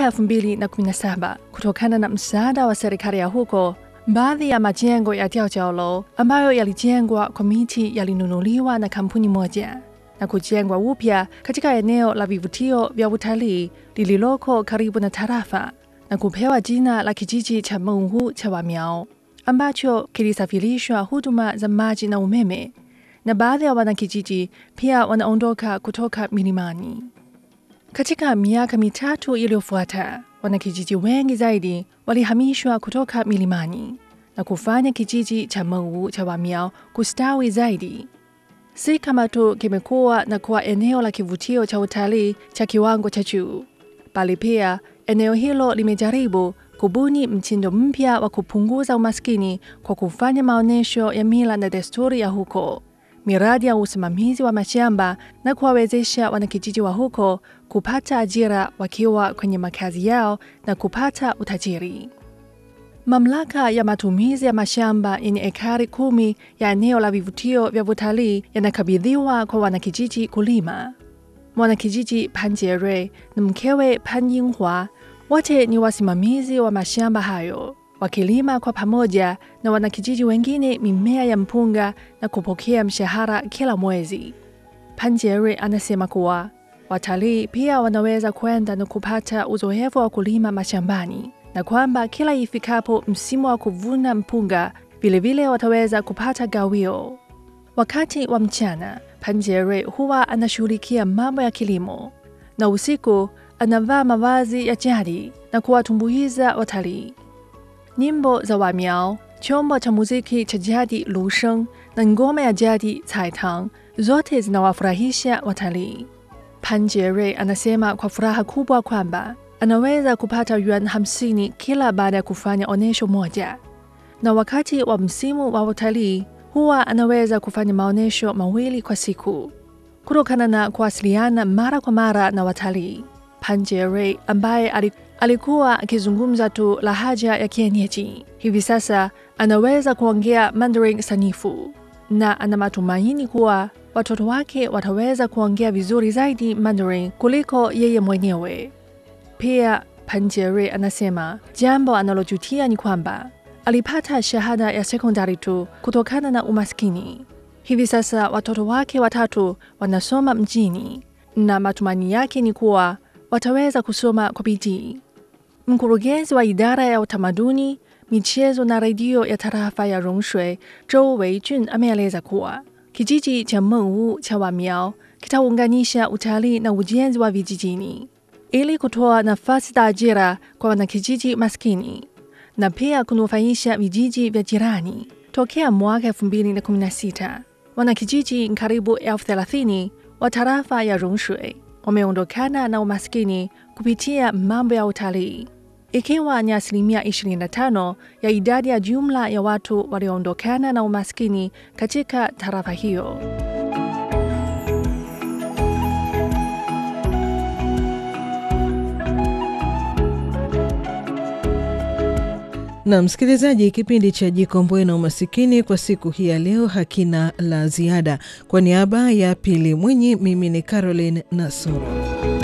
Mwaka 2017 kutokana na msaada wa serikali ya huko, baadhi ya majengo ya Diaojiaolo ambayo yalijengwa kwa miti yalinunuliwa na kampuni moja na kujengwa upya katika eneo la vivutio vya utalii lililoko karibu na tarafa na kupewa jina la kijiji cha Menghu cha Wamiao ambacho kilisafirishwa huduma za maji na umeme, na baadhi ya wanakijiji pia wanaondoka kutoka milimani. Katika miaka mitatu iliyofuata, wanakijiji wengi zaidi walihamishwa kutoka milimani na kufanya kijiji cha Menghu cha Wamiao kustawi zaidi. Si kama tu kimekuwa na kuwa eneo la kivutio cha utalii cha kiwango cha juu, bali pia eneo hilo limejaribu kubuni mtindo mpya wa kupunguza umaskini kwa kufanya maonyesho ya mila na desturi ya huko, miradi ya usimamizi wa mashamba na kuwawezesha wanakijiji wa huko kupata ajira wakiwa kwenye makazi yao na kupata utajiri. Mamlaka ya matumizi ya mashamba yenye ekari kumi ya eneo la vivutio vya utalii yanakabidhiwa kwa wanakijiji kulima. Mwanakijiji Pan Jierui na mkewe Pan Yinghua wote ni wasimamizi wa mashamba hayo, wakilima kwa pamoja na wanakijiji wengine mimea ya mpunga na kupokea mshahara kila mwezi. Pan Jierui anasema kuwa watalii pia wanaweza kwenda na kupata uzoefu wa kulima mashambani na kwamba kila ifikapo msimu wa kuvuna mpunga vilevile wataweza kupata gawio. Wakati wa mchana, Pan Jierui huwa anashughulikia mambo ya kilimo na usiku anavaa mavazi ya jadi na kuwatumbuiza watalii. Nyimbo za Wamiao, chombo cha muziki cha jadi lusheng na ngoma ya jadi caitang zote zinawafurahisha watalii. Pan Jierui anasema kwa furaha kubwa kwamba anaweza kupata yuan hamsini kila baada ya kufanya onyesho moja, na wakati wa msimu wa utalii huwa anaweza kufanya maonyesho mawili kwa siku. Kutokana na kuwasiliana mara kwa mara na watalii, Pan Jierui ambaye alikuwa akizungumza tu lahaja ya kienyeji, hivi sasa anaweza kuongea Mandarin sanifu na ana matumaini kuwa watoto wake wataweza kuongea vizuri zaidi Mandarin kuliko yeye mwenyewe. Pia Pan Jierui anasema jambo analojutia ni kwamba alipata shahada ya sekondari tu kutokana na umaskini. Hivi sasa watoto wake watatu wanasoma mjini na matumaini yake ni kuwa wataweza kusoma kwa bidii. Mkurugenzi wa idara ya utamaduni, michezo na redio ya tarafa ya Rongshui, Zhou Weijun ameeleza kuwa kijiji cha Menghu cha Wamiao kitaunganisha utalii na ujenzi wa vijijini ili kutoa nafasi za ajira kwa wanakijiji maskini na pia kunufaisha vijiji vya jirani. Tokea mwaka 2016 wanakijiji karibu elfu thelathini wa tarafa ya Rongshui wameondokana na umaskini kupitia mambo ya utalii, ikiwa ni asilimia 25 ya idadi ya jumla ya watu walioondokana na umaskini katika tarafa hiyo. Na msikilizaji, kipindi cha Jikomboe na Umasikini kwa siku hii ya leo hakina la ziada. Kwa niaba ya Pili Mwinyi, mimi ni Caroline Nasoro.